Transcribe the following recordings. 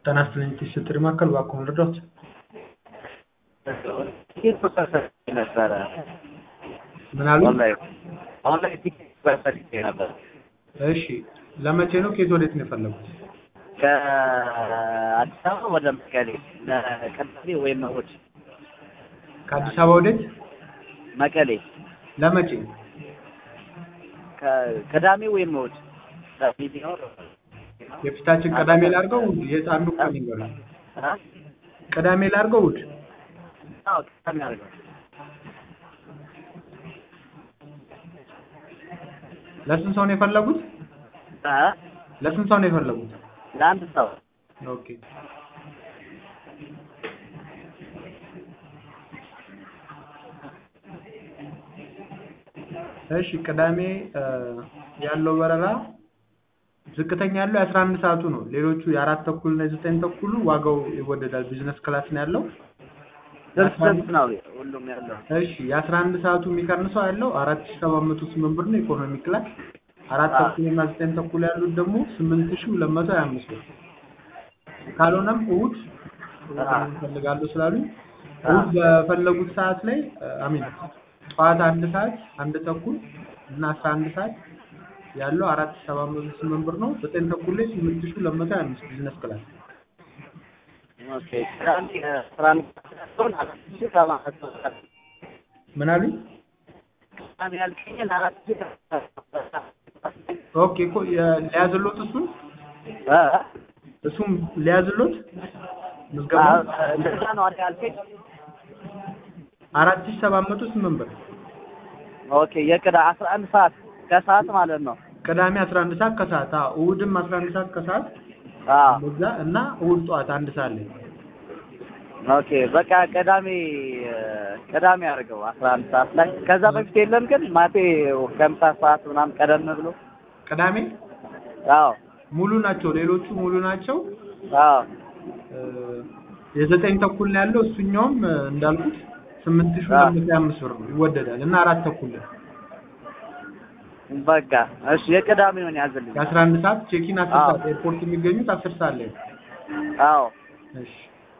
ጤና ይስጥልኝ ስትሪ ማዕከል እባክዎ ልርዳዎት? ቲኬት ቁጥር ሰጥቼ ነበረ። ምን አሉ? ኦንላይን ኦንላይን ቲኬት ቁጥር ሰጥቼ ነበር። እሺ ለመቼ ነው? ከየት ወዴት ነው የፈለጉት? ከአዲስ አበባ ወደ መቀሌ ለቅዳሜ ወይም እሑድ ከአዲስ አበባ ወዴት? መቀሌ ለመቼ? ከቅዳሜ ወይም እሑድ ቅዳሜ ቢኖር የፊታችን ቅዳሜ ላድርገው? የት አንዱ ቀን ይንገሩኝ። አ? ቅዳሜ ላድርገው? እሑድ? አዎ ቅዳሜ አድርገው። ለስንት ሰው ነው የፈለጉት? አ? ለስንት ሰው ነው የፈለጉት? ለአንድ ሰው ኦኬ እሺ ቅዳሜ ያለው በረራ ዝቅተኛ ያለው የአስራ አንድ ሰዓቱ ነው። ሌሎቹ የአራት ተኩል እና የዘጠኝ ተኩሉ ዋጋው ይወደዳል። ቢዝነስ ክላስ ነው ያለው። ስንት ስንት ነው ሁሉም ያለው? እሺ የአስራ አንድ ሰዓቱ የሚቀንሰው ያለው አራት ሺህ ሰባት መቶ ስምንት ብር ነው ኢኮኖሚ ክላስ። አራት ተኩል እና ዘጠኝ ተኩል ያሉት ደግሞ ስምንት ሺህ ሁለት መቶ ሀያ አምስት ብር። ካልሆነም እሑድ እፈልጋለሁ ስላሉኝ እሑድ በፈለጉት ሰዓት ላይ አሚን ጠዋት አንድ ሰዓት አንድ ተኩል እና አስራ አንድ ሰዓት ያለው አራት ሺህ ሰባት መቶ ስምንት ብር ነው። ዘጠኝ ተኩል ላይ ስምንት ሺህ ሁለት መቶ ሀያ አምስት ቢዝነስ ክላስ። ኦኬ ቅዳሜ አስራ አንድ ሰዓት አራት ሺህ ሰባት መቶ ምን አሉኝ? ቅዳሜ ያልከኝን አራት ሺህ ኦኬ እኮ ሊያዝሎት እሱን እ እሱም ሊያዝሎት ምዝገባ እንደዛ ነው አይደል ያልከኝ? አራት ሺህ ሰባት መቶ ስምንት ብር ኦኬ የቅዳ አስራ አንድ ሰዓት ከሰዓት ማለት ነው። ቅዳሜ አስራ አንድ ሰዓት ከሰዓት አዎ እሑድም አስራ አንድ ሰዓት ከሰዓት አዎ በዛ እና እሑድ ጠዋት አንድ ሰዓት ላይ ኦኬ በቃ ቅዳሜ ቅዳሜ አድርገው አስራ አንድ ሰዓት ላይ ከዛ በፊት የለም ግን ማቴ ከምሳ ሰዓት ምናምን ቀደም ብሎ ቅዳሜ አዎ ሙሉ ናቸው። ሌሎቹ ሙሉ ናቸው። አዎ የዘጠኝ ተኩል ነው ያለው። እሱኛውም እንዳልኩት ስምንት ሺህ ሁለት መቶ ሀያ አምስት ብር ነው ይወደዳል እና አራት ተኩል ነው በቃ እሺ የቅዳሜውን ያዝልኝ። የአስራ አንድ ሰዓት ቼኪን አስር አዎ። ሰዓት ኤርፖርት የሚገኙት አስር ሰዓት ላይ ነው። አዎ እሺ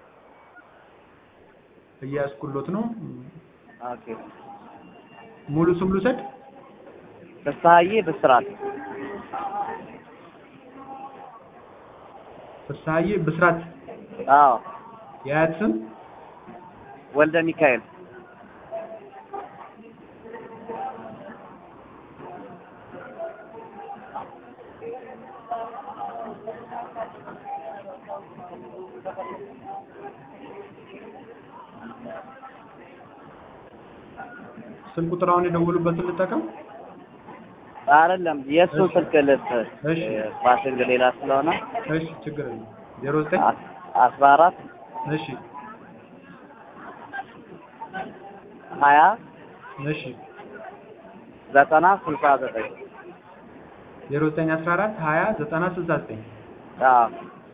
እያስኩሎት ነው። ኦኬ ሙሉ ስም ልውሰድ? ፍስሀዬ ብስራት ፍስሀዬ ብስራት። አዎ የአያት ስም ወልደ ሚካኤል ስልክ ቁጥር አሁን የደወሉበትን ልጠቀም? አይደለም የእሱ ስልክ ልስጥ እሺ። ፓሽንግ ሌላ ስለሆነ እሺ ችግር የለም። ዜሮ ዘጠኝ አስ- አስራ አራት እሺ ሀያ እሺ ዘጠና ስልሳ ዘጠኝ ዜሮ ዘጠኝ አስራ አራት ሀያ ዘጠና ስልሳ ዘጠኝ አዎ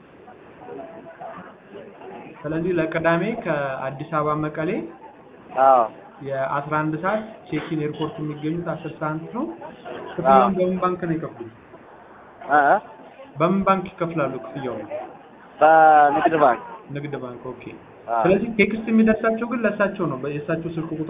ስለዚህ ለቅዳሜ ከአዲስ አበባ መቀሌ አዎ የአስራ አንድ ሰዓት ቼኪን ኤርፖርት የሚገኙት አስር ሰዓት ነው። ክፍያውን በምን ባንክ ነው የከፍሉት? እ በምን ባንክ ይከፍላሉ ክፍያውን? በንግድ ባንክ ንግድ ባንክ። ኦኬ። አዎ ስለዚህ ቴክስት የሚደርሳቸው ግን ለእሳቸው ነው። የእሳቸው ስልክ ቁጥር